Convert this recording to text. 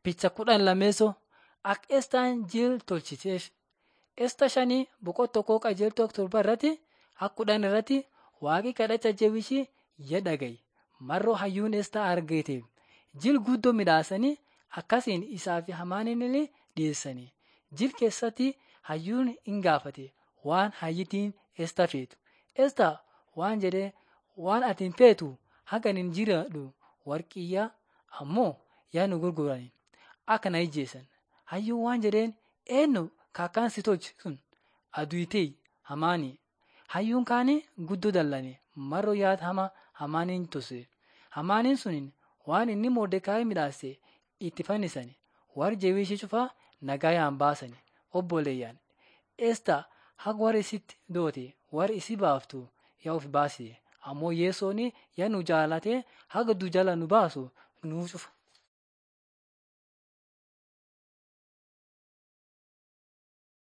Picha kudhan lameessoo akka Estaan jil tolchiteef. Esta shanii boqonnaa tokkoo qajeeltoo torba irratti akka kudhan irratti waaqi kadhacha jabishii jedha gahe. Marroo hayyuun Estaa argateef jil guddoo midhaasanii akkasiin isaa fi Hamaanillee dhiyeessanii. Jil keessatti hayyuun hin gaafate waan hayyittiin Estaa feetu. Estaa waan jedhee waan ati hin feetu hagan hin jiraadhu warqiyyaa ammoo yaa nu gurgurani akka na ijjeessan. Hayyuun waan jedheen eenyu kaakkaan si tolchi sun aduutee hamaanii. Hayyuun kaanii guddoo dallane marroo yaada hamaa hamaaniin tose. Hamaaniin suniin waan inni Mordekaayi midhaase itti fannisani. Warri jabishii cufaa nagayaan baasani. Obboleeyyaan Estaa haga warri isitti doote warri isi baaftu yaa of baasise. Ammoo Yesoon yaa nu jaalatee haga du'a jala nu baasu nuuf cufa.